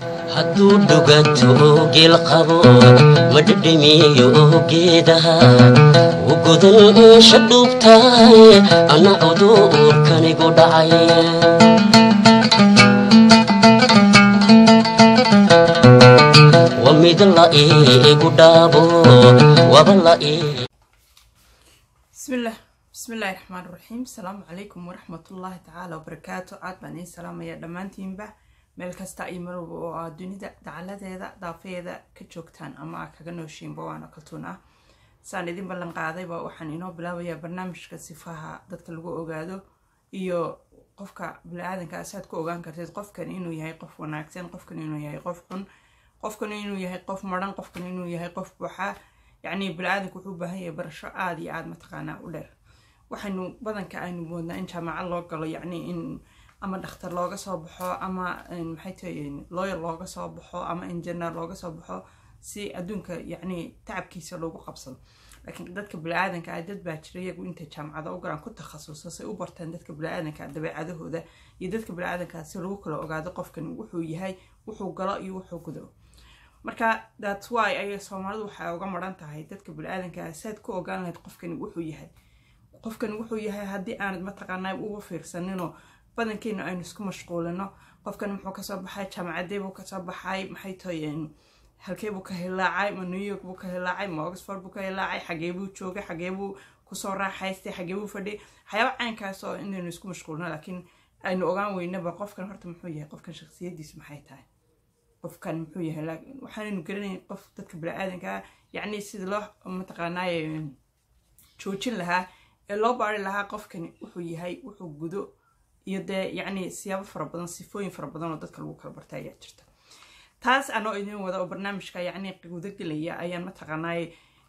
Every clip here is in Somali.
hadduu dhuganto geel qabo ma dhedhemiyo geedaha u godan eesha dhuubtahay anna cuduurkanigu dhacay wa mid la iigu dhaabo waba la ii bismillaah bismillaahi raxmaan raxiim asalaamu calaykum waraxmatullaahi tacaala wabarakaatu aad baan iin salaamaya dhammaantiinba meel kasta iyo meel walba oo aad dunida dacaladeeda daafeeda ka joogtaan ama aa kaga nooshiinba waana kaltuun ah saan idin ballan qaadayba waxaan inoo bilaabayaa barnaamijka sifaha dadka lagu ogaado iyo qofka bini-aadanka saad ku ogaan karteed qofkan inuu yahay qof wanaagsan qofkan inuu yahay qof xun qofkan inuu yahay qof maran qofkan inuu yahay qof buuxa yacni bini-aadanku wuxuu u baahan yahay barasho aada iyo aada mataqaanaa u dheer waxaynu badanka aynu moodnaa in jaamacad loo galo yacni in ama dhakhtar looga soo baxo ama maxay tahay lawyer looga soo baxo ama engineer looga soo baxo si adduunka yacni tacabkiisa loogu qabsado laakiin dadka bini-aadanka ah dad baa jira iyagu intay jaamacada u galaan ku takhasuso say u bartaan dadka bini-aadanka dabeecadahooda iyo dadka bini-aadanka si lagu kala ogaado qofkan wuxuu yahay wuxuu galo iyo wuxuu gudo marka thats why ayay soomaalidu waxay uga maran tahay dadka bini-aadanka ah saad ku ogaan lahayd qofkani wuxuu yahay qofkani wuxuu yahay haddii aanad mataqaanaa uga fiirsaninoo badankeena aynu isku mashquulino qofkani muxuu kasoo baxay jaamacadee buu kasoo baxay maxay tahay halkee buu ka hilaacay ma new york buu ka hilaacay ma oxford buu ka hilaacay xagee buu joogay xagee buu kusoo raaxaystay xagee buu fadhiyay waxyaaba caynkaas oo inaynu isku mashquulino laakiin aynu ogaan weynaba qofkan horta muxuu yahay qofkan shaksiyadiis maxay tahay qofkan muxuu yahay waxaanaynu garanayn qof dadka bini-aadanka ah yacni sida loo mataqaanaaye joojin lahaa ee loo baari lahaa qofkani wuxuu yahay wuxuu gudo iyo dee yacni siyaabo fara badan sifooyin fara badan oo dadka lagu kala barta ayaa jirta taas anoo idin wada oo barnaamijka yacni guda gelaya ayaan mataqaanaaye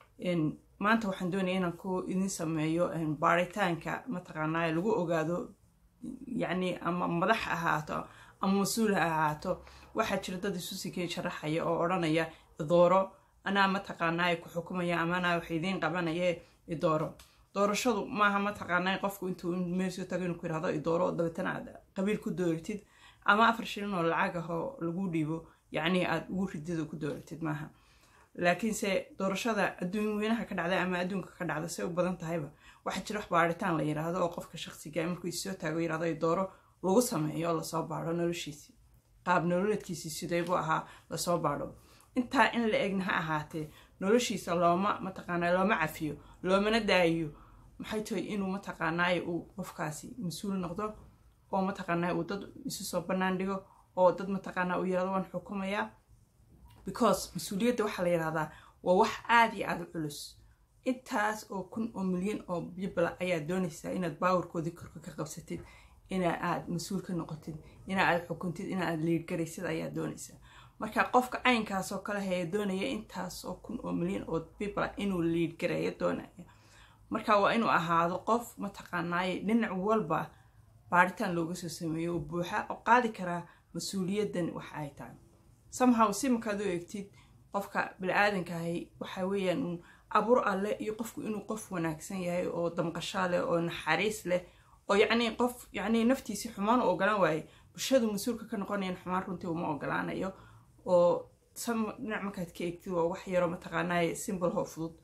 maanta waxaan doonaya inaan ku idin sameeyo baaritaanka mataqaanaaye lagu ogaado yacni ama madax ahaato ama mas-uul ha ahaato waxaa jira dad isu sikey sharaxaya oo odhanaya idooro anaa mataqaanaaye ku xukumaya ama anaa wax idiin qabanaye idooro doorashadu maaha mataqaanaa qofku intuu meelsoo tago inuu ku yirahdo idooro dabeetana aad qabiil ku dooratid ama afar shilin oo lacag ah oo lagu dhiibo yacni aad ugu ridid oo ku dooratid maaha laakiinse doorashada adduun weynaha ka dhacda ama adduunka ka dhacda say u badan tahayba waxaa jira wax baaritaan la yiraahdo oo qofka shaqsiga markuu isoo taago yirahdo idooro lagu sameeyo oo lasoo baadho noloshiisii qaab nololeedkiisii sideybuu ahaa lasoo baadho intaa in la egna ha ahaatee noloshiisa looma mataqaanaa looma cafiyo loomana daayiyo maxay tahay inuu mataqaanaaye uu qofkaasi mas-uul noqdo oo mataqaanaa uu dad isu soo bannaan dhigo oo dad mataqaanaa uu yirahdo waan xukumayaa because mas-uuliyadda waxaa la yidhahdaa waa wax aada iyo aada u culus intaas oo kun oo milyan oo bibla ayaad doonaysaa inaad baawarkoodii korka ka qabsatid ina aad mas-uul ka noqotid ina aad xukuntid ina aad liidgaraysid ayaad doonaysaa marka qofka caynkaasoo kale haya doonaya intaas oo kun oo milyan oo bibla inuu liidgareeyo doonaya marka waa inuu ahaado qof mataqaanaaye dhinac walba baaritaan looga soo sameeyo oo buuxa oo qaadi karaa mas-uuliyaddan wax ay tahay somehow si markaad u eegtid qofka bini-aadankahay waxa weeyaan uun abuur alleh iyo qofku inuu qof wanaagsan yahay oo damqashaa leh oo naxariis leh oo yacni qof yacni naftiisii xumaan u ogolaan waaye bulshadu mas-uulka ka noqonayan xumaan runtii uma ogolaanayo oo sam dhinac markaad ka eegtid waa wax yaroo mataqaanaaye simbol hoo fudud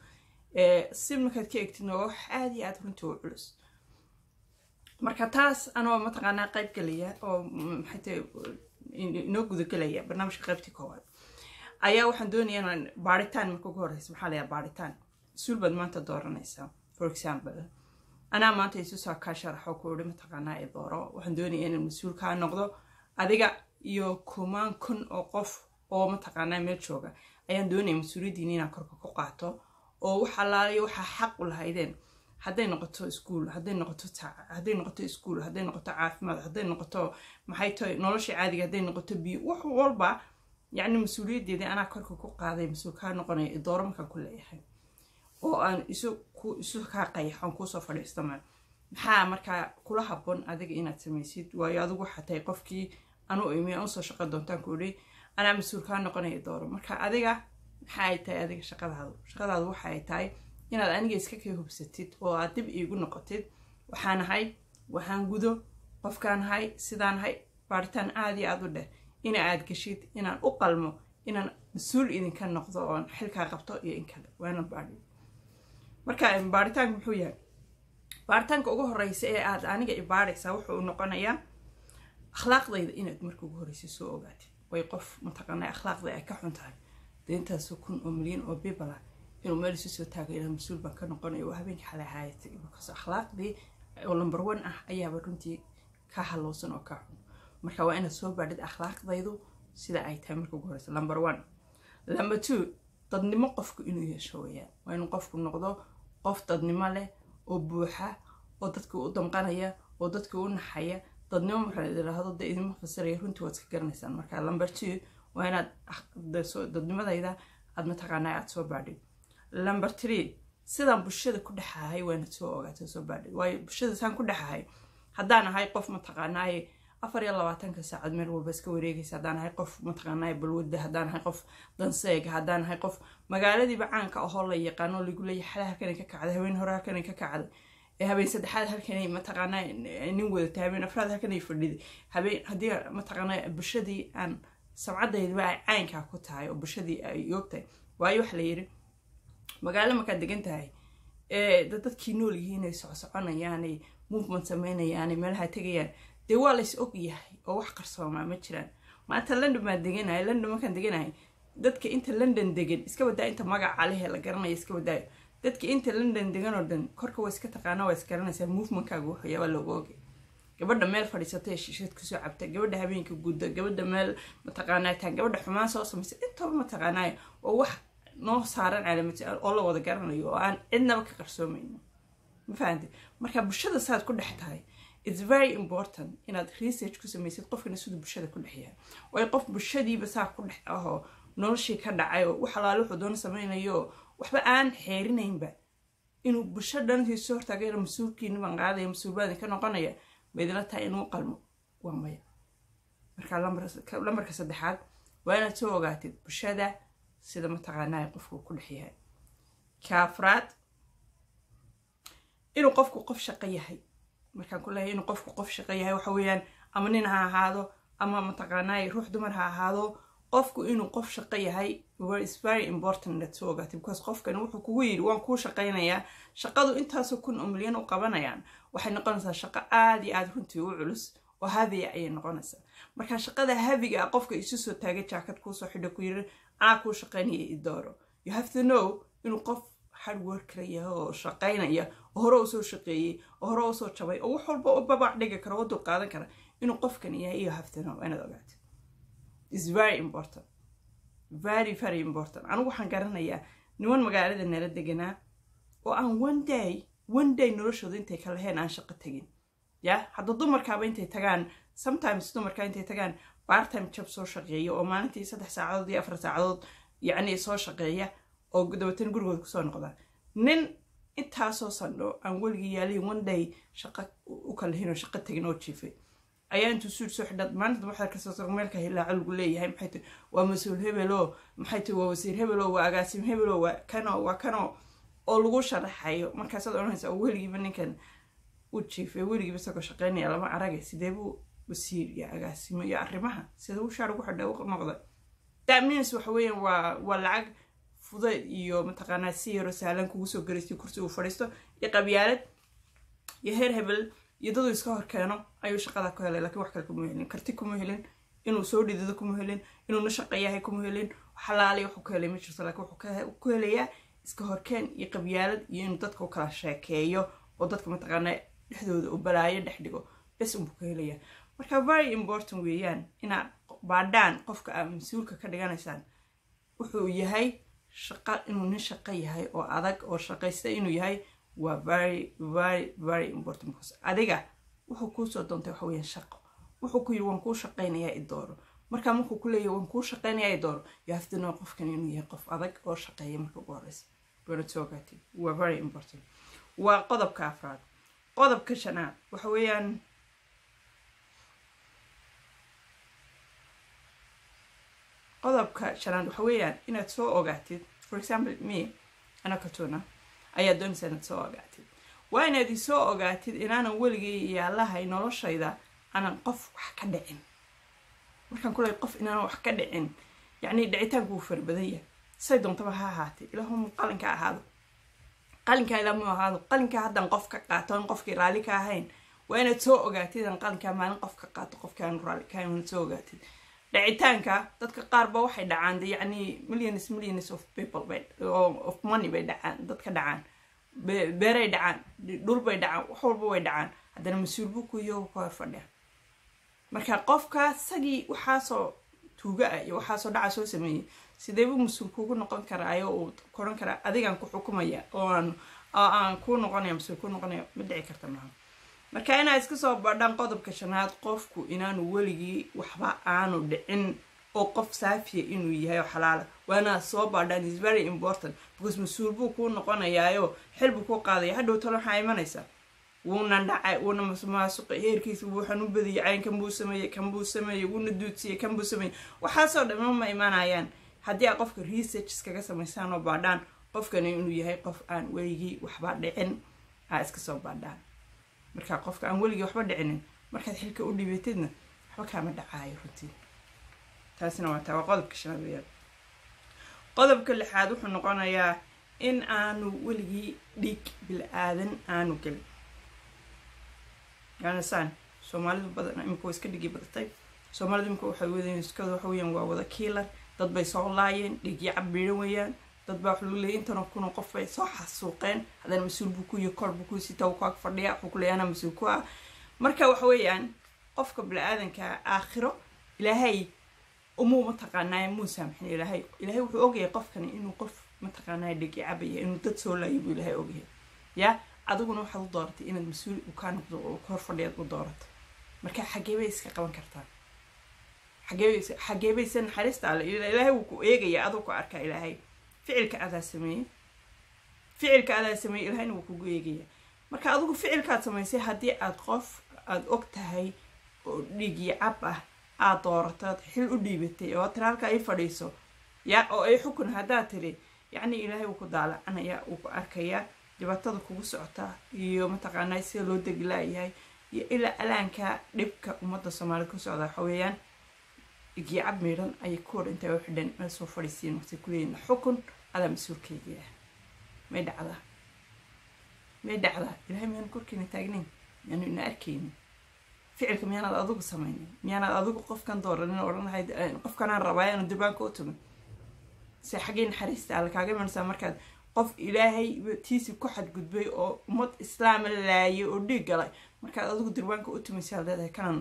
si markaad ka eegtidna waa wax aada iyo aada runtii u culus marka taas anoo mataqaanaa qayb gelaya oo maxaytay inoo gudagelaya barnaamijka qaybtii koowaad ayaa waxaan doonaya inaan baaritaan marka ugu horeysa maxaa layaa baaritaan mas-uul baad maanta dooranaysaa for example anaa maanta isusaa kaa sharaxo ku ihi mataqaanaa ee dooro waxaan doonaya inaan mas-uul kaa noqdo adiga iyo kumaan kun oo qof oo mataqaanaa meel jooga ayaan doonaya mas-uuliyaddiina inaan korka ku qaato oo wax allaaliyo waxaa xaq u lahaydeen hadday noqoto iskuol hadday noqoto hadday noqoto iskuol hadday noqoto caafimaad hadday noqoto maxay tahay nolosha caadiga hadday noqoto biyo wax walba yacni mas-uuliyaddeedii anaa korka ku qaaday mas-uul kaa noqonaya idooro markaan ku leeyahay oo aan isu ku isu kaa qayaxoon kuusoo fadhiistama maxaa markaa kula habboon adiga inaad samaysid waayo adigu waxaa tahay qofkii anu imi aan usoo shaqo doontaan ku idhi anaa mas-uul kaa noqonaya idooro marka adiga maxaa ay tahay adiga shaqadaadu shaqadaadu waxa ay tahay inaad aniga iska kay hubsatid oo aad dib iigu noqotid waxaan ahay waxaan gudo qofkaan ahay sidaan ahay baaritaan aada iyo aada u dheh ina aad geshid inaan u qalmo inaan mas-uul idinka noqdo oon xilkaa qabto iyo in kale waana baadhi marka baaritaanka muxuu yahay baaritaanka ugu horeysa ee aad aniga ibaadhaysaa wuxuu noqonayaa akhlaaqdayda inaad marka ugu horeysa soo ogaatid way qof mataqaanaa akhlaaqda ay ka xun tahay dee intaasoo kun oo milyan oo bibala inuu meel isu soo taago ilaa mas-uul baan ka noqonayo oo habeenkii xalay haayatay markaas akhlaaqdii oo number one ah ayaaba runtii ka halowsan oo ka xun marka waa inaad soo baadhid akhlaaqdaydu sida ay tahay marka ugu horeysa number one number two dadnimo qofku inuu yeesho weyaan waa inuu qofku noqdo qof dadnimo leh oo buuxa oo dadka u damqanaya oo dadka u naxaya dadnimo markaa idhaahdo dee idinma fasiraya runtii waad iska garanaysaan marka number two waa inaad dadnimadayda aad mataqaanaa aad soo baadhid number three sidaan bulshada ku dhexahay waa inaad soo ogaato soo baadhid waayo bulshada saan ku dhexahay haddaan ahay qof mataqaanaaye afar iyo labaatanka saacad meel walba iska wareegaysa haddaan ahay qof mataqaanaaye balwadda haddaan ahay qof danseega haddaan ahay qof magaaladiiba caanka ahoo la yaqaano lagu leeyahay xala halkanay ka kacday habeen hore halkanay ka kacday ee habeen saddexaad halkanay mataqaanaa nin wadatay habeen afraad halkanay fadhiday habeen haddii mataqaanaa bulshadii aan samcadaydiba ay caynkaa ku tahay oo bulshadii ay yoogtahay waayo waxa la yidhi magaalo markaad degan tahay ee dadkii nool yihiin ay socsoconayaan ay movement sameynayaan meelaha tegayaan dee waa lays og yahay oo wax qarsoomaa ma jiraan maanta london baan deganahay london markaan deganahay dadka inta london degan iska badaa inta magaca lehe la garanaya iska badaayo dadka inta london degan oo dhan korka waa iska taqaana waa isgaranaysaa movementkaaga wuxuu waa looga ogay gabadha meel fadhiisatay shishad kusoo cabta gabadha habeenka gudda gabadha meel mataqaanaa taan gabadha xumaan soo samaysa intaba mataqaanaayo oo wax noo saaran calaamati oo la wada garanayo oo aan cidnaba ka qarsoomayno ma fahamte marka bulshada saad ku dhex tahay it's very important inaad research ku samaysid qofkana siduu bulshada ku dhex yahay waayo qof bulshadiiba saa ku dhex ahoo noloshii ka dhacay oo wax alaale wuxuu doona samaynayo waxba aan xeerinaynba inuu bulsho dhantii soo hortaagayna mas-uulkiina baan qaadaya mas-uulbaadin ka noqonaya maydila tahay inuu qalmo waa maya marka lambarka saddexaad waa inaad soo ogaatid bulshada sida mataqaanaa qofku ku dhex yahay kaafraad inuu qofku qof shaqo yahay markaan ku leeyahay inuu qofku qof shaqo yahay waxa weeyaan ama nin ha ahaado ama mataqaanaa ruux dumar ha ahaado qofku inuu qof shaqo yahay is very important inaad soo ogaatid because qofkani wuxuu kugu yidhi waan kuu shaqaynayaa shaqadu intaasoo kun oo milyan u qabanayaan waxay noqonaysaa shaqo aada iyo aada runtii u culus oo habiya ayay noqonaysaa marka shaqada habiga ah qofka isu soo taagay jaakad kuusoo xidho ku yiri anaa kuu shaqaynaya i dooro you have to know inuu qof hardworkera yahay oo shaqaynaya oo hore usoo shaqeeyey oo hore usoo jabay oo wax walba u babac dhigi kara oo dul qaadan kara inuu qofkan yahay iyo have to know inaad ogaatid is very important very very important anigu waxaan garanayaa niman magaalada nala deganaa oo aan one day one day noloshooda intay ka laheen aan shaqo tegin ya hadda dumarkaaba intay tagaan sometimes dumarka intay tagaan bartime job soo shaqeeya oo maalintii saddex saacadood iyo afar saacadood yacni soo shaqeeya oo dabeetana gurigooda kusoo noqdaan nin intaasoo sandho aan weligii yaalihin one day shaqo u kalahin oo shaqo tegin oo jiifay ayaa intuu suud soo xidhad maalinta waxaa kasoo meelka hilaaco lagu leeyahay maxay tahay waa mas-uul hebelo maxay tahay waa wasiir hebelo waa agaasim hebelo waa kano waa kano oo lagu sharaxayo markaasaad odhanaysa oo weligiiba ninkan u jiifay weligiiba isagoo shaqeynaya lama arage sidee buu wasiir iyo agaasimo iyo arrimaha sida uu shaar ugu xidha u noqday that means waxa weeyaan waa waa lacag fudayd iyo mataqaanaa si yaro sahlan kugu soo garaystay kursi uu fadhiisto iyo qabyaalad iyo heer hebel iyo daduu iska hor keeno ayuu shaqada ku helay lakiin wax kale kuma helin karti kuma helin inuu soo dhidado kuma helin inuu na shaqo yahay kuma helin xalaali wuxuu ku helay ma jirto laakiin wuxuu ku helayaa iska horkeen iyo qabyaalad iyo inuu dadka u kala sheekeeyo oo dadka mataqaanaa dhexdooda u balaayo dhex dhigo bes unbuu ku helayaa marka very important weeyaan inaad baadhaan qofka aad mas-uulka ka dhiganaysaan wuxuu yahay shaqo inuu nin shaqo yahay oo adag oo shaqaysta inuu yahay waa very very very important because adiga wuxuu kuusoo doontay waxa weeyaan shaqo wuxuu ku yidhi waan kuu shaqaynayaa i dooro markaa markuu ku leeyahy waan kuu shaqaynayaa i dooro you have to know qofkan inuu yahay qof adag oo shaqeeya marka ugu horeysa waana soo gaatay waa very important waa qodobka afraad qodobka shanaad waxa weeyaan qodobka shanaad waxa weeyaan inaad soo ogaatid for example me ana katuna ayaa doonaysa inaad soo ogaatid waa inaad isoo ogaatid inaanan weligay yaalahay noloshayda aanan qof wax ka dhicin markaan kuley qof inaan wax ka dhicin yacni dhicitaanku wuu fara badan yahay say doontaba ha ahaatee ilaahum qalinka ahaado qalinkaa ilaa mu ahaado qalinkaa haddaan qof ka qaato aan qofkii raalli ka ahayn waa inaad soo ogaatid aan qalinkaa maalin qof ka qaato qofkii aan raalli ka ahayn waad soo ogaatid dhicitaanka dadka qaarba waxay dhacaan de yacni millions millions of people bay of money bay dhacaan dadka dhacaan beeray dhacaan dhul bay dhacaan wax walba way dhacaan haddana mas-uul buu ku iyo ka hor fadhiya marka qofka sagii waxaasoo tuuga ah iyo waxaasoo dhaca soo sameeyey sideebuu mas-uul kugu noqon karaayo uu koran karaa adigaan ku xukumaya oo aan oo aan kuu noqonaya mas-uul ku noqonaya ma dhici karta maaha marka inaa iska soo badhaan qodobka shanaad qofku inaanu weligii waxba aanu dhicin oo qof saafiya inuu yahay oo xalaala waana soo baadhaan is very important because mas-uul buu kuu noqonayaayo xil buu kuu qaadaya hadhow talo waxaa imanaysa wuuna dhacay wuuna masmaasuqay heerkiisa wuuxan u badiyay cayn kan buu sameeyey kan buu sameeyey wuuna duudsiyey kan buu sameeyey waxaasoo dhamma ma imanayaan haddii aa qofka research iskaga samaysaan oo baadhaan qofkani inuu yahay qof aan weligii waxba dhicin aa iska soo baadhaan marka qofka aan weligii waxba dhicinin markaad xilka u dhibatidna waxba kaama dhacaayo runtii taasina waa taa waa qodobka shanaad weyaan qodobka lixaad wuxuu noqonayaa in aanu weligii dhiig bil-aadan aanu gelin yanisaan soomaalidu badan imika waa iska dhigi badatay soomaalidu imika waxay wadeen iskada waxa weyaan waa wada kiilar dad bay soo laayeen dhiigyo cabiiran weeyaan dad baa waxa lagu leeyay intana kuna qof bay soo xasuuqeen haddana mas-uul buu ku iyo kor buu ku sita uu kaag fadhiya wuxuu ku leeyahay anaa mas-uul ku ah marka waxa weeyaan qofka bini-aadanka aakhiro ilaahay umuu mataqaanaaye muu saamxin ilaahay ilaahay wuxuu ogyahay qofkani inuu qof mataqaanaaye dhigi cabaya inuu dad soo laayay buu ilaahay ogyahay yaa adiguna waxaad u dooratay inaad mas-uul u kaa noqdo oo hor fadhiyaad u doorato marka xagee bay iska qaban kartaa xagee xagee bayse naxariista alle ilaahay wuu ku eegaya aduu ku arkaa ilaahay ficilka adaa sameeyey ficilka adaa sameeyey ilaahayna wuu kugu eegaya marka adigu ficilkaad samaysay haddii aad qof aada og tahay oo dhiigii cab ah aad dooratood xil u dhiibatay oo tira halkaa ii fadhiiso ya oo ay xukun haddaad tiri yacni ilaahay wuu ku daalacanaya wuu ku arkayaa dhibaatada kugu socotaa iyo mataqaanaa sida loo degilaayahay iyo ilaa alaanka dhibka ummadda soomaalida ku socda waxa weeyaan dhiigii cab miidhan ayay ku hor intay u xidheen meel soo fadhiisiin waxay ku leeyihin xukun adaa mas-uulkeygii ah may dhacdaa may dhacdaa ilahay miyaanu korkiina taagnayn miyaanu ina arkaynin ficilka miyaanaad adigu samaynin miyaanaad adigu qofkan dooranin odhanahay qofkanaan rabaa inaanu durbaanka u tumin se xaggay naxariista alle kaaga imanaysaa markaad qof ilaahay tiisi ku xadgudbay oo ummad islaama laayay oo dhiig galay markaad adigu durbaanka u tumaysaad leedahay kanaan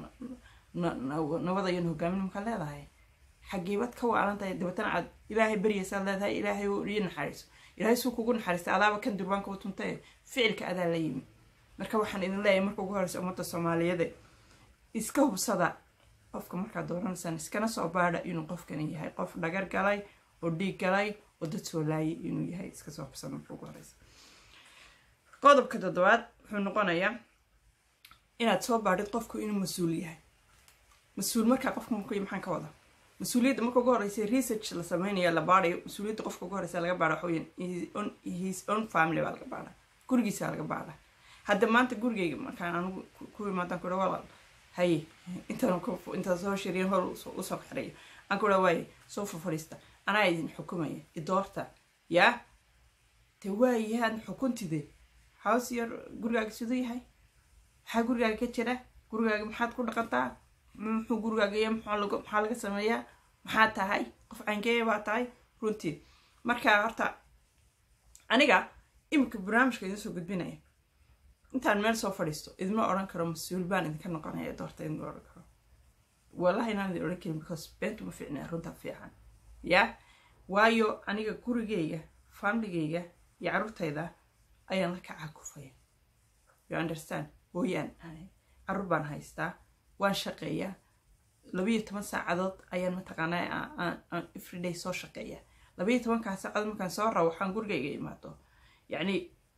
nabadayan hogaamin markaad leedahay xageebad ka waalan tahay dabeetana aad ilaahay baryaysaad leedahay ilaahay ii naxariiso ilaahay suu kugu naxariista adaaba kan durbaanka u tuntae ficilka adaa la yimi marka waxaan idin leeyahay marka ugu horeysa ummadda soomaaliyeed iska hubsada qofka markaad dooranaysaan iskana soo baadha inuu qofkani yahay qof dhagar galay oo dhiig galay oo dad soo laayay inuu yahay iska soo hubsada marka ugu horeysa qodobka toddobaad wuxuu noqonayaa inaad soo baadhid qofku inuu mas-uul yahay mas-uul markaa qofka markuy maxaan ka wada mas-uuliyadda marka ugu horeysa research la sameynaya la baadhayo mas-uuliyadda qofka ugu horeysa laga baadha waxaweyan his own family baa laga baadha gurigiisa laga baadha hadda maanta gurigeyga markaan anigu ku imaadaan kudha walaal haye intaan intaan soo shiriya hor usoo xirayo aan kudha waaye soo fafadhiista anaa idin xukumaya idoorta yaa de waayahaan xukuntide hows yar gurigaaga siduu yahay maxaa gurigaaga ka jira gurigaaga maxaad ku dhaqantaa muxuu gurigaaga iyo maxaa laga sameeyaa maxaa tahay qof caynkeeya baa tahay runtii marka horta aniga iminka barnaamijka idin soo gudbinaya intaan meel soo fadhiisto idima odhan karo mas-uul baan idinka noqonaya doorta idima odhan karo wallahi inaan idin odhan karin because beentu ma fiicnaa runta fiican ya waayo aniga gurigeyga famligeyga iyo carruurtayda ayaan la kacaa kufaya you understand hooyaan carruur baan haystaa waan shaqeeyaa labayo toban saacadood ayaan mataqaanaa aan everyday soo shaqeeyaa labayo tobankaa saacadood markaan soo rabo waxaan gurigayga imaado yacni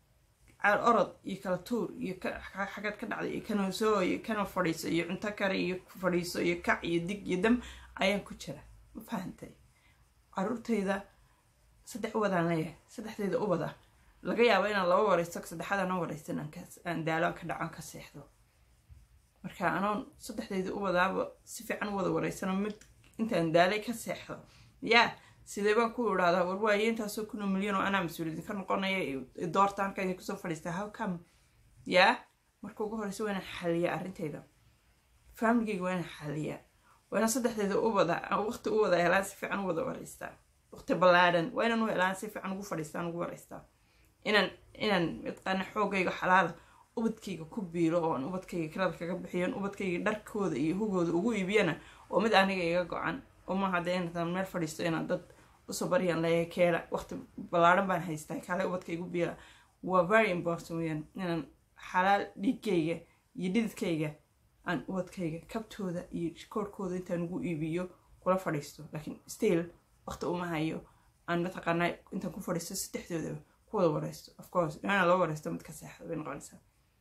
orod iyo kala tuur iyo xagad ka dhacday iyo kana soo iyo kana fadhiiso iyo cunto kare iyo fadhiiso iyo kac iyo dig iyo dam ayaan ku jira ma fahantay caruurtayda saddex ubadaan leeyahay saddexdayda ubada laga yaabo inaan laba wareysto saddexaadana wareysan aan daalaan ka dhaco ka seexdo marka anoon saddexdeydii u wadaaba si fiican u wada wareysano mid intaan daalay ka seexdo yaa sidee baan ku idhahdaa war waaye intaasoo kunoo milyan oo anaa mas-uuliyadin ka noqonaya doorta halka idin kusoo fadhiistaa how come yaa marka ugu horeysa waa inaan xaliyaa arrintayda faamiligeyga waa inaan xaliyaa waa inaan saddexdeeda u wada waqti u wada helaan si fiican u wada wareystaa waqti ballaadhan waa inaan u helaan si fiican ugu fadhiistaan ugu wareystaa inaan inaan mataqaana xoogayga xalaala ubadkayga ku biilo oo aan ubadkayga kirada kaga bixiyo ubadkayga dharkooda iyo hugooda ugu iibiyana oo mid aniga iga go-an oo maaha dee intaan meel fadhiisto inaan dad usoo baryaan leeyahay keela waqti ballaadhan baan haystaa kale ubadka igu biila waa very important weyaan inaan xalaal dhiigkayga iyo dhididkayga aan ubadkayga kabtooda iyo koorhkooda intaan ugu iibiyo kula fadhiisto laakiin still waqti uma hayo aan mataqaanaa intaan ku fadhiisto saddexdoodaba ku wada wareysto of course inaan loo wareysto mid ka seexda bay noqonaysaa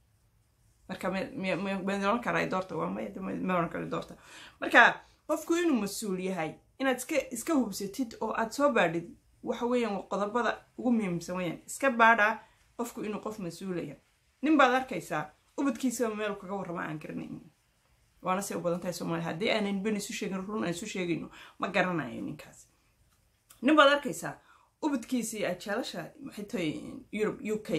marka ma oran karaa doorta waa maya ma oran kara doorta marka qofku inuu mas-uul yahay inaad iska iska hubsatid oo aad soo baadhid waxa weeyaan qodobada ugu muhiimsan weyaan iska baadhaa qofku inuu qof mas-uulaya nin baad arkaysaa ubadkiisaba meel kaga warrama aan garanayn waana say u badan tahay soomaaliya haddii aanan ben isu sheegin run aan isu sheegayno ma garanayo ninkaas nin baad arkaysaa ubadkiisii aad jeelasha maxay tahay yurub u k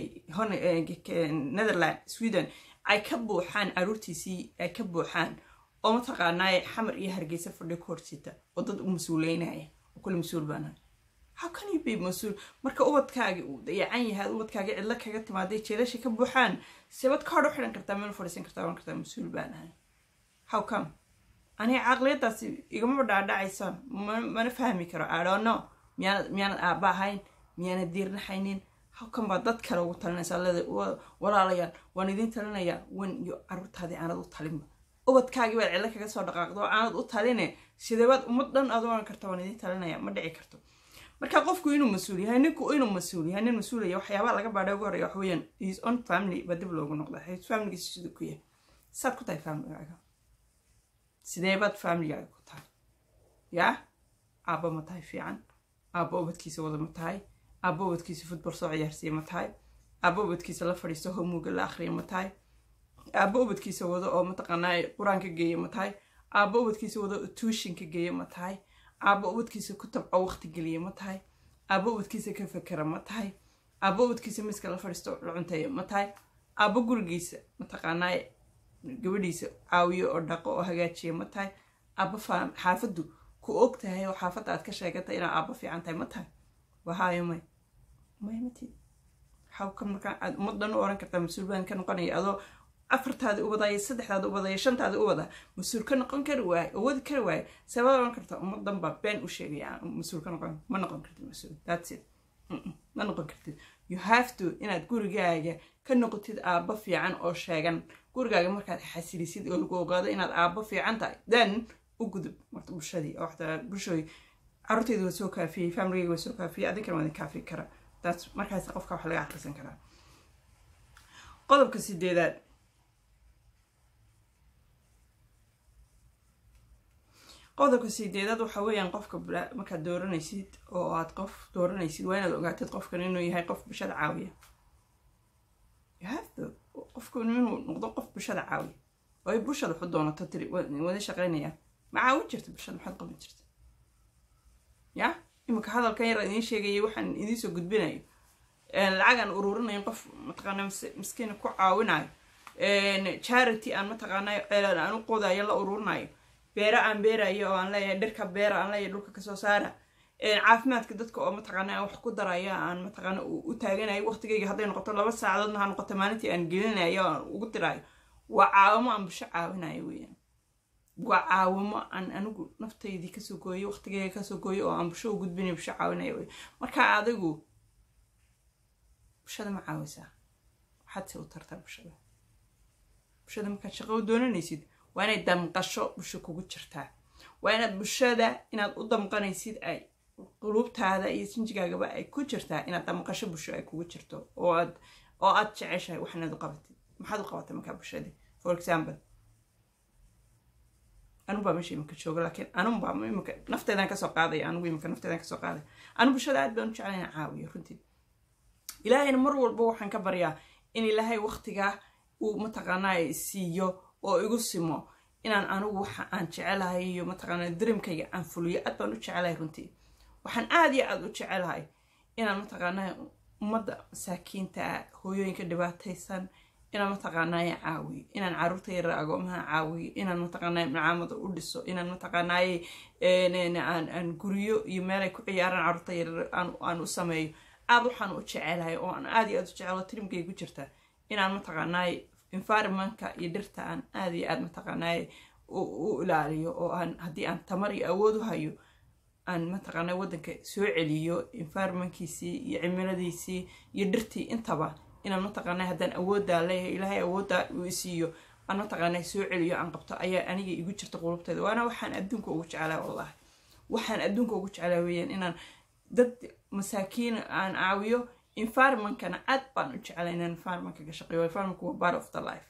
netherland sweden ay ka buuxaan caruurtiisii ay ka buuxaan oo mataqaanaaye xamar iyo hargeysa fadhi ku horsita oo dad u mas-uuleynaya oo kule mas-uul baanahay how can you be mas-uul marka ubadkaagi uu dayacan yahay ubadkaagi cidlo kaga timaaday jeelasha ka buuxaan sebad kaadh u xidhan kartaa meel fadhiisan kartaa oran kartaa mas-uul baanahay how come aniga caqliyadaasi igamaba dhaadhacaysa mana fahmi karo i don't know miyaanad miyaanad aaba ahayn miyaanad diirnaxaynin hawkan baa dad kale ugu talinaysaa leeda walaalayaal waan idiin talinayaa wan iyo caruurtaadii aanad u talinba ubadkaagii baad cidlo kaga soo dhaqaaqdo oo aanad u taline sideebaad ummad dhan aad oran karta waan idiin talinaya ma dhici karto marka qofku inuu mas-uul yahay ninku inuu mas-uul yahay nin mas-uulaya waxyaabaa laga baadhay ugu horreya wax weeyaan his own family baa dib loogu noqda his familygiisa siduu ku yahay saad ku tahay familygaaga sideebaad familygaaga ku tahay yaa aabba ma tahay fiican aabba ubadkiisa wada ma tahay aabba ubadkiisa futbol soo ciyaarsiiya ma tahay aabba ubadkiisa la fadhiisto homuuga la akhriya ma tahay aabba ubadkiisa wado oo mataqaanaa qur-aanka geeya ma tahay aabba ubadkiisa wado oo tuushinka geeya ma tahay aabba ubadkiisa ku tabco waqti geliya ma tahay aabba ubadkiisa ka fekera ma tahay aabba ubadkiisa miska la fadhiisto la cunteeya ma tahay aabba gurigiisa mataqaanaa gabadhiisa caawiyo oo dhaqo oo hagaajiya ma tahay aabba xaafaddu ku og tahay oo xaafadda aad ka sheegatay inaa aabba fiican tahay ma tahay wahaayo may may matid xawka markaa aad ummaddan u oran kartaa mas-uul baan ka noqonaya adoo afartaadi u wadaya saddexdaadi u wadaya shantaadi u wada mas-uul ka noqon kari waaye oo wadi kari waaye sabaad oran kartaa ummaddan baa been u sheegaya mas-uul ka noqon ma noqon kartid mas-uul that's it ma noqon kartid you have to inaad gurigaaga ka noqotid aabba fiican oo sheegan gurigaaga markaad xasilisid oo lagu ogaado inaad aabba fiican tahay then u gudub marta bulshadii oo waxtaa bulshooy caruurteyda waa soo kaafiyey familigeyga waa soo kaafiyey adinkana waa idin kaafi kara taas markaas qofka wax laga akhrisan karaa qodobka sideedaad qodobka sideedaad waxa weeyaan qofka markaad dooranaysid oo aad qof dooranaysid waa inaad ogaatid qofkan inuu yahay qof bulshada caawiya qofku inuu noqdo qof bulshada caawiya oo ay bulshada waxu doonato tiri wada shaqeynayaan ma caawin jirta bulshada maxaad qaban jirta ya iminka hadalkan yar idiin sheegayay waxaan idiin soo gudbinayo lacagaan ururinayo qof mataqaana miskiina ku caawinayo charity aan mataqaana ceelan aan u qodayo la ururinayo beera aan beerayo oo aan leeyahay dhirka beera aan leeyahay dhulka kasoo saara caafimaadka dadka oo mataqaana aan wax ku daraya aan mataqaana u taaganayo waqtigeyga hadday noqoto laba saacadoodna ha noqoto maalintii aan gelinayo aan ugu dirayo waa caawimo aan bulsho caawinayo weeyaan waa caawimo aan anigu naftaydii kasoo gooyo waqtigeyga kasoo gooyo oo aan bulsho u gudbinayo bulsho caawinayo wey marka adigu bulshada ma caawisaa waxaad se u tartaa bulshada bulshada markaad shaqo u doonanaysid waa inay damqasho bulsho kugu jirtaa waa inaad bulshada inaad u damqanaysid ay quluubtaada iyo sinjigaagaba ay ku jirtaa inaad damqasho bulsho ay kugu jirto oo aad oo aad jeceshahay wax inaad u qabatid maxaad u qabatay markaa bulshadii for example anigu baa meesha iminka jooga laakiin anigu baa iminka nafteedaan kasoo qaadaya anigu iminka nafteedaan kasoo qaadaya anigu bulshada aad baan u jeclay inaan caawiyo runtii ilaahayna mar walba waxaan ka baryaa in ilaahay waqtigaa uu mataqaanaa siiyo oo igu simo inaan anigu waxa aan jecelahay iyo mataqaana dareemkayga aan fuliyo aad baan u jecelahay runtii waxaan aad iyo aad u jecelahay inaan mataqaanaa ummadda masaakiinta ah hooyooyinka dhibaataysan inaan mataqaanaaye caawiyo inaan caruurta yara agoomaha caawiyo inaan mataqaanaaye macaamada u dhiso inaan mataqaanaaye aan guryo iyo meelay ku ciyaaraan caruurta yar aan u sameeyo aad waxaan u jecelahay oo aan aad iyo aad u jecelo tirimkay ku jirta inaan mataqaanaaye environmentka iyo dhirta aan aad iyo aad mataqaanaaye u ilaaliyo oo aan haddii aan tamar iyo awood u hayo aan mataqaanaa waddanka soo celiyo environmentkiisii iyo cimiladiisii iyo dhirtii intaba inaan mataqaanaa haddaan awooddaa leeyahay ilaahay awooddaa uu isiiyo aan mataqaanaa soo celiyo aan qabto ayaa aniga igu jirta qulubteeda waana waxaan adduunka ugu jeclaa wallahi waxaan adduunka ugu jeclaa weeyaan inaan dad masaakiin aan caawiyo environmentkana aad baan u jeclaa inaan environmentka ka shaqeeyo environmentka waa part of the life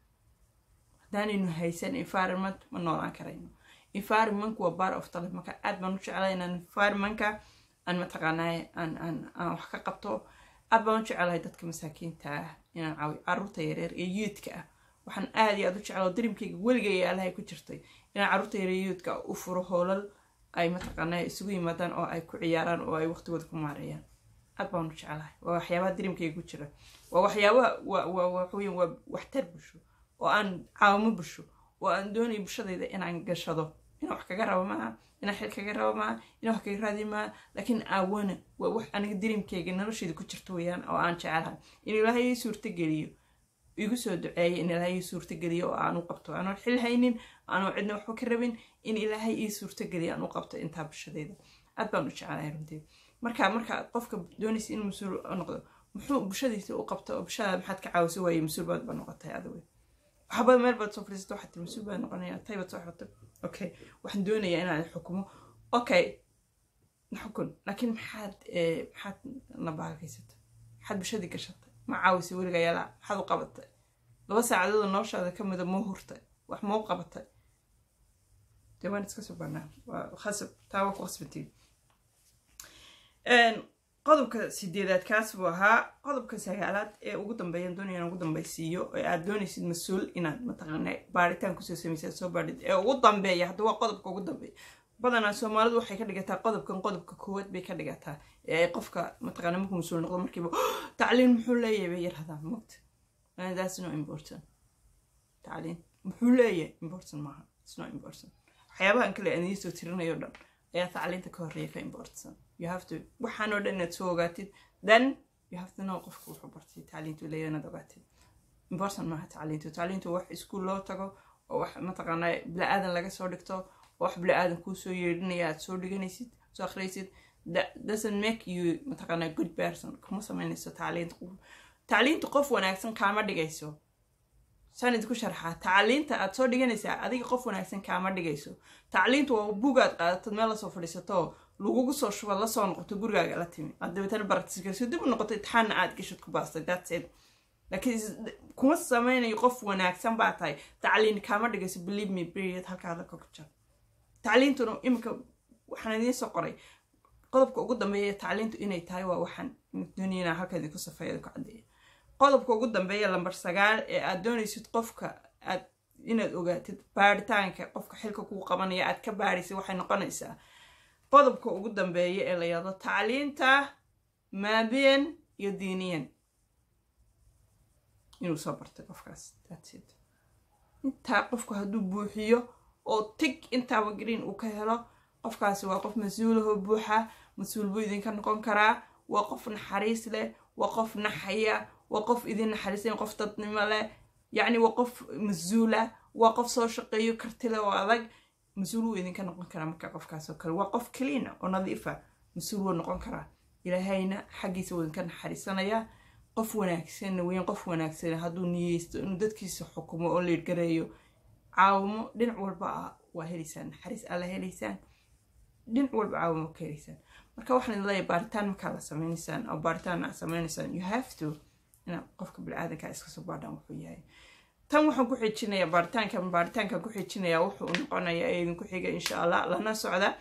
haddaanaynu haysan environment ma noolaan karayno environmentku waa part of the life marka aad baan u jeclaa inaan environmentka aan mataqaanaa aan aan aan wax ka qabto aad baan u jecelahay dadka masaakiinta ah inaan caawiyo caruurta yareer ee yuudka ah waxaan aad iyo aad u jeclaa darimkayga weligay yaalahay ku jirtay inaan caruurta yareer yuudka u furo hoolal ay mataqaanaa isugu yimaadaan oo ay ku ciyaaraan oo ay waqtigooda ku maareeyaan aad baan u jecelahay waa waxyaabaha darimkayga ku jira waa waxyaabaha waa waxweyn waa waxtar bulsho oo aan caawimo bulsho oo aan doonayo bulshadayda inaan gashado inaan wax kaga rabo maaha inaan xil kaga rabo maaha inaan wax kaga raadi maaha laakiin aawana waa wax aniga dareemkayga nolosheeda ku jirta weeyaan oo aan jecelahay in ilaahay ii suurtageliyo igu soo duceeya in ilaahay ii suurtageliyo oo aan u qabto aanoo xil haynin aanoo cidna waxba ka rabin in ilaahay ii suurtageliyo aan u qabto intaa bulshadeeda aad baan u jecelahay runtii marka marka qofka doonaysa inuu mas-uul noqdo muxuu bulshadiisa u qabto oo bulshada maxaad ka caawisa waaye mas-uul baad ba noqotay adiga waxba meel baad soo fadhiisata waxaad tiri mas-uul baad noqonaya tay baad soo xirtay okay waxaan doonayaa inaan xukumo okay xukun laakiin maxaad maxaad na baagaysatay maxaad bulshadii gashatay ma caawisay weliga yalaa maxaad u qabatay laba saacadood oo noloshaada ka mida moo hurtay wax moo qabatay dee waan iska soo banaa waa khasab taa waa ku khasbatiin qodobka sideedaad kaas buu ahaa qodobka sagaalaad ee ugu dambeeyaan doonaya inaan ugu dambaysiiyo ee aad doonaysid mas-uul inaad mataqaana baaritaan kusoo samaysaad soo baadhid ee ugu dambeeya hadda waa qodobka ugu dambeeya badanaa soomaalidu waxay ka dhigataa qodobkan qodobka koowaad bay ka dhigataa ee ay qofka mataqaana markuu mas-uul noqdo markiiba tacliin muxuu leeyahay bay yarhadaan mogta that's no important tacliin muxuu leeyahay important maaha it's not important waxyaabahan kale aan idiin soo tirinayo dhan ayaa tacliinta ka horreeya ka important you have to waxaan oo dhan inaad soo ogaatid then you have to know qofka wuxuu bartay tacliintu leeyahay inaad ogaatid important maaha tacliintu tacliintu wax iskuul loo tago oo wax mataqaanaa bila-aadan laga soo dhigto oo wax bila-aadan kuu soo yeedhinaya aad soo dhiganaysid soo akhriyaysid doesn't make you mataqaanaa good person kuma samaynayso tacliinta tacliinta qof wanaagsan kaama dhigayso saan idinku sharxaa tacliinta aad soo dhiganaysaa adiga qof wanaagsan kaama dhigayso tacliintu waa bugaad qaadatad meel lasoo fadhiisato lagugu soo shuba lasoo noqoto gurigaaga la timi aad dabeetana baratiskariso dib u noqoto itixaanna aad gashad ku baastay that's it laakiin kuma samaynayo qof wanaagsan baa tahay tacliin kaama dhigayso believe me period halkaa la kokjar tacliintuna iminka waxaan idiin soo qoray qodobka ugu dambeeya tacliintu inay tahay waa waxaan doonayna halka idinku safeeyada ku caddeeya qodobka ugu dambeeya lambar sagaal ee aad doonaysid qofka aad inaad ogaatid baaritaanka qofka xilka kuu qabanaya aad ka baaraysid waxay noqonaysaa qodobka ugu dambeeya ee la yado tacliinta maabiyan iyo diiniyan inuu soo bartay qofkaas datid intaa qofku hadduu buuxiyo oo tig intaaba green uu ka helo qofkaasi waa qof mas-uulahoo buuxa mas-uul buu idinka noqon karaa waa qof naxariis leh waa qof naxaya waa qof idin naxariisan qof dadnimo leh yacni waa qof mas-uula waa qof soo shaqeeyo kartile oo adag mas-uul wuu idinka noqon karaa marka qofkaasoo kale waa qof cleana oo nadiifa mas-uul wuu noqon karaa ilaahayna xaggiisa wuu idinka naxariisanaya qof wanaagsanna weyn qof wanaagsan hadduu niyeysto inuu dadkiisa xukumo oo leedgareeyo caawimo dhinac walba ah waa helaysaan naxariis alla helaysaan dhinac walba caawimo ka helaysaan marka waxaan idin leeyahay baaritaan markaa la sameynaysaan oo baaritaan aad sameynaysaan you have to inaad qofka bini-aadanka iska soo baadhaan wuxuu yahay tan waxaan ku xijinayaa baaritaankan baaritaankan ku xijinayaa wuxuu noqonayaa ee idinku xiga insha allah lana socda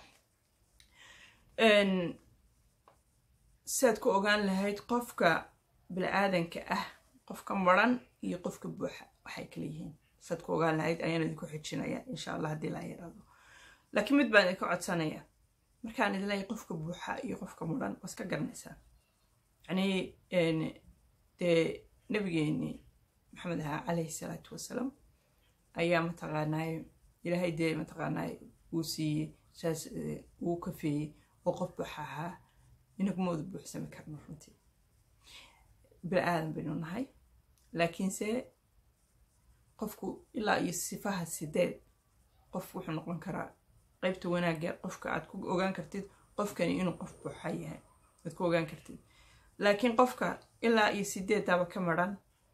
siaad ku ogaan lahayd qofka bini-aadanka ah qofka maran iyo qofka buuxa waxay kala yihiin saad ku ogaan lahayd ayaan idinku xijinaya insha allah haddii laa yaraado laakiin mid baan idinka codsanaya markaan idin leeyahay qofka buuxa iyo qofka mudhan waa iska garanaysaa yacnii dee nabigeeni maxamed ahaa calayhi salaatu wasalaam ayaa mataqaanaay ilaahay dee mataqaanaay uu siiyey saas uu kafeeyey oo qof buuxa ahaa inaguma wada buuxsami karno runtii bini aadan baynu nahay laakiinse qofku ilaa iyo sifaha sideed qof wuxuu noqon karaa qaybta wanaagga qofka aad ku ogaan kartid qofkani inuu qof buuxa yahay aad ku ogaan kartid laakiin qofka ilaa iyo sideedaba ka maran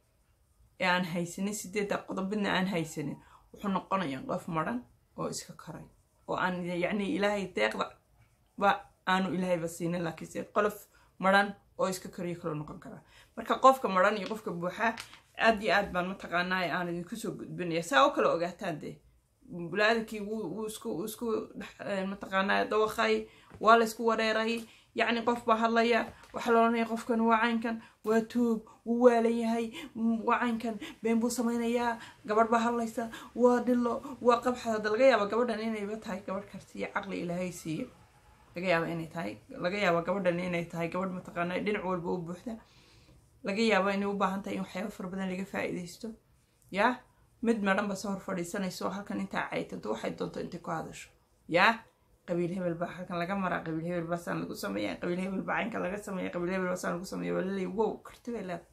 ee aan haysanin sideedda qodobadna aan haysanin wuxuu noqonayaa qof maran oo iska koray oo aan yacni ilaahay deeqda ba aanu ilaahayba siinin laakiinse qolof maran oo iska koriyo kaloo noqon karaa marka qofka maran iyo qofka buuxa aad iyo aad baan mataqaanaa aan idinku soo gudbinaya saa u kala ogaataan dee bulaadakii wuu isku isku mataqaanaa dawaqay waa la isku wareeray yacni qof baa hadlaya waxaa la odhanaya qofkan waa caynkan waa tuug wuu waalan yahay waa caynkan been buu samaynayaa gabadh baa hadlaysa waa dhilo waa qabxa hadda laga yaaba gabadhan inayba tahay gabadh karti iyo caqli ilaahay siiyo laga yaaba inay tahay laga yaaba gabadhan inay tahay gabadh mataqaanaa dhinac walba u buuxda laga yaaba inay u baahan tahay in waxyaaba fara badan laga faa'iidaysto yaa mid madhan ba soo hor fadhiisanayso halkan intaa caytanto waxay doonto intay ku hadasho yaa qabiil hebel baa halkan laga maraa qabiil hebel baa saan lagu sameeya qabiil hebel baa caynka laga sameeya qabiil hebel baa saan lagu sameeya waa laleeya wow karti bay leedahay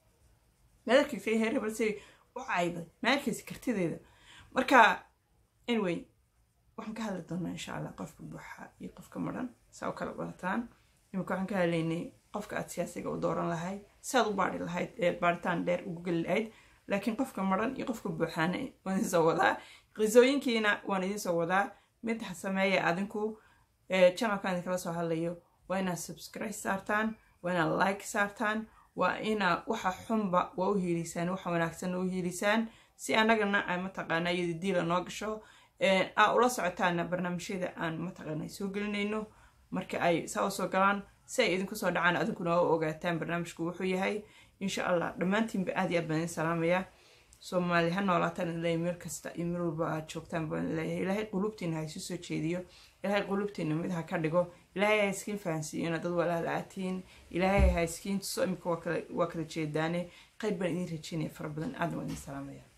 madarkiisa heer hebel say u cayday madarkiisa kartideeda marka anyway waxaan ka hadli doonaa insha allah qofka buuxa iyo qofka madhan saa u kala barataan imika waxaan ka hadlaynay qofka aad siyaasiga u dooran lahayd saad u baari lahayd ee baaritaan dheer ugu geli lahayd laakiin qofka maran iyo qofka buuxaana waan idin soo wadaa qisooyinkiina waan idin soo wadaa mid ha sameeya adinku channelkan idinkala soo hadlayo waa inaad subscribe saartaan waa inaad like saartaan waa inaa waxa xunba waa u hiilisaan waxa wanaagsanna u hiilisaan si annagana ay mataqaanaa iyada diila noo gasho aa ula socotaana barnaamijyada aan mataqaana soo gelinayno marka ay saa u soo galaan si ay idinku soo dhacaan adinkuna u ogaataan barnaamijku wuxuu yahay insha allah dhammaantiinba aad iyo aad baan idin salaamayaa soomaali ha noolaataan ilaahay meel kasta iyo meel walba aad joogtaan baan leeyahay ilaahay qulubtiina ha isu soo jeediyo ilaahay qulubtiina mid ha ka dhigo ilaahay ha iskiin fahansiiyo inaad dad walaala aatiin ilaahay ha iskiin tuso imika waa kala jeedaane qayb baan idin rajeynaya fara badan aad waan idin salaamaya